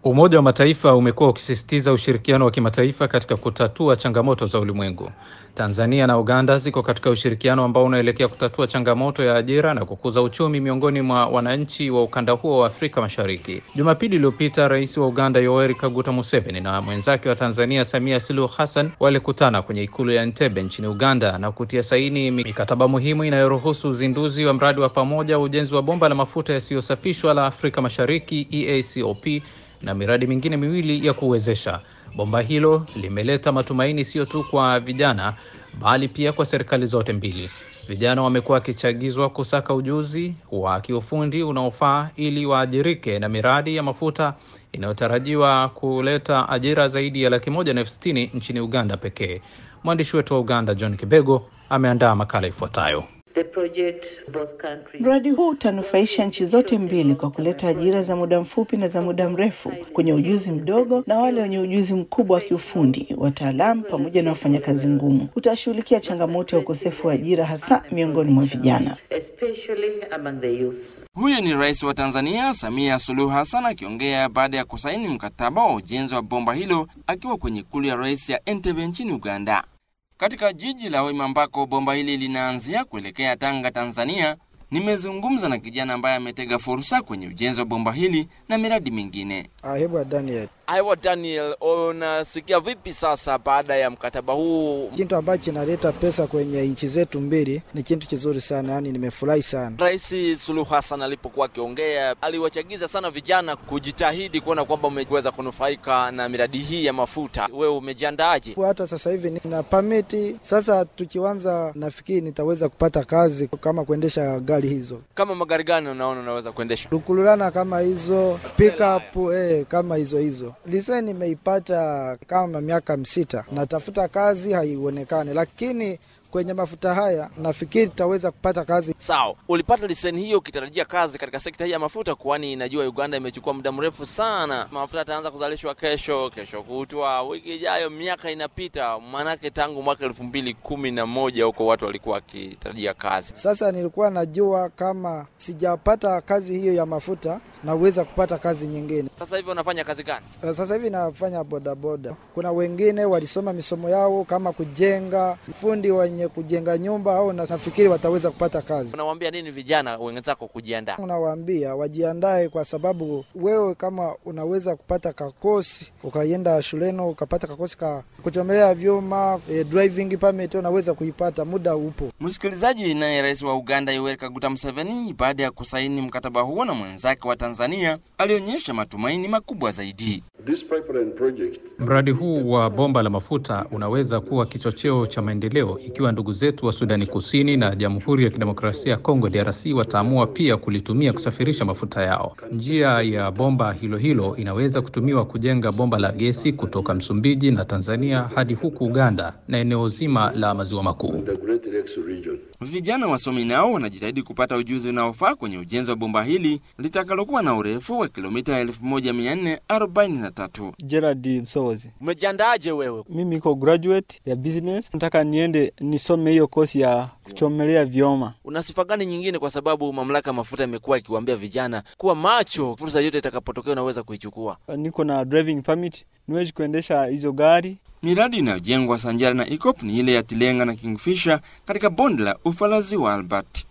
Umoja wa Mataifa umekuwa ukisisitiza ushirikiano wa kimataifa katika kutatua changamoto za ulimwengu. Tanzania na Uganda ziko katika ushirikiano ambao unaelekea kutatua changamoto ya ajira na kukuza uchumi miongoni mwa wananchi wa ukanda huo wa Afrika Mashariki. Jumapili iliyopita, Rais wa Uganda Yoweri Kaguta Museveni na mwenzake wa Tanzania Samia Suluhu Hassan walikutana kwenye ikulu ya Entebbe nchini Uganda na kutia saini mikataba muhimu inayoruhusu uzinduzi wa mradi wa pamoja wa ujenzi wa bomba la mafuta yasiyosafishwa la Afrika Mashariki EACOP na miradi mingine miwili ya kuwezesha. Bomba hilo limeleta matumaini sio tu kwa vijana bali pia kwa serikali zote mbili. Vijana wamekuwa wakichagizwa kusaka ujuzi wa kiufundi unaofaa ili waajirike na miradi ya mafuta inayotarajiwa kuleta ajira zaidi ya laki moja na elfu sitini nchini Uganda pekee. Mwandishi wetu wa Uganda John Kibego ameandaa makala ifuatayo. Mradi huu utanufaisha nchi zote mbili kwa kuleta ajira za muda mfupi na za muda mrefu kwenye ujuzi mdogo na wale wenye ujuzi mkubwa wa kiufundi, wataalamu pamoja na wafanyakazi ngumu. Utashughulikia changamoto ya ukosefu wa ajira hasa miongoni mwa vijana. Huyu ni Rais wa Tanzania Samia Suluhu Hassan akiongea baada ya kusaini mkataba wa ujenzi wa bomba hilo akiwa kwenye ikulu ya rais ya Entebbe nchini Uganda. Katika jiji la Hoima ambako bomba hili linaanzia kuelekea Tanga, Tanzania, nimezungumza na kijana ambaye ametega fursa kwenye ujenzi wa bomba hili na miradi mingine. Ahebwa Daniel. Aiwa Daniel, unasikia vipi sasa baada ya mkataba huu? Kitu ambacho kinaleta pesa kwenye nchi zetu mbili ni kitu kizuri sana, yani nimefurahi sana. Rais Suluhu Hassan alipokuwa akiongea aliwachagiza sana vijana kujitahidi kuona kwamba umeweza kunufaika na miradi hii ya mafuta. Wewe umejiandaaje? Hata sasa hivi nina permit. Sasa tukianza, nafikiri nitaweza kupata kazi kama kuendesha gari hizo. Kama magari gani unaona unaweza kuendesha? Lukululana kama hizo, pickup eh, kama hizo hizo Lise nimeipata kama miaka msita, natafuta kazi haionekani, lakini kwenye mafuta haya nafikiri tutaweza kupata kazi. Sawa, ulipata leseni hiyo ukitarajia kazi katika sekta hii ya mafuta, kwani najua Uganda imechukua muda mrefu sana. Mafuta yataanza kuzalishwa kesho, kesho kutwa, wiki ijayo, miaka inapita, maanake tangu mwaka elfu mbili kumi na moja huko watu walikuwa wakitarajia kazi. Sasa nilikuwa najua kama sijapata kazi hiyo ya mafuta naweza kupata kazi nyingine. Sasa hivi unafanya kazi gani? Sasa hivi nafanya bodaboda. Kuna wengine walisoma misomo yao kama kujenga, fundi wenye kujenga nyumba, au nafikiri wataweza kupata kazi. Unawaambia nini vijana wenzako kujiandaa? Unawaambia wajiandae, kwa sababu wewe kama unaweza kupata kakosi ukaenda shuleni ukapata kakosi ka kuchomelea vyuma, e, driving permit unaweza kuipata, muda upo. Msikilizaji, naye rais wa Uganda Yoweri Kaguta Museveni baada ya kusaini mkataba huo na mwenzake wa Tanzania alionyesha matumaini makubwa zaidi. Mradi huu wa bomba la mafuta unaweza kuwa kichocheo cha maendeleo ikiwa ndugu zetu wa Sudani Kusini na Jamhuri ya Kidemokrasia ya Kongo DRC wataamua pia kulitumia kusafirisha mafuta yao. Njia ya bomba hilo hilo inaweza kutumiwa kujenga bomba la gesi kutoka Msumbiji na Tanzania hadi huku Uganda na eneo zima la maziwa makuu. Vijana wasomi nao wanajitahidi kupata ujuzi unaofaa kwenye ujenzi wa bomba hili litakalokuwa na urefu wa kilomita 1443. Gerard Msowozi. Umejiandaaje wewe? Mimi iko graduate ya business, nataka niende nisome hiyo kosi ya kuchomelea vyoma. Una sifa gani nyingine, kwa sababu mamlaka ya mafuta imekuwa ikiwaambia vijana kuwa macho, fursa yote itakapotokea unaweza kuichukua? Niko na driving permit, niwezi kuendesha hizo gari. Miradi inayojengwa sanjari na EACOP ni ile ya Tilenga na Kingfisher katika bonde la Ufalazi wa Albert.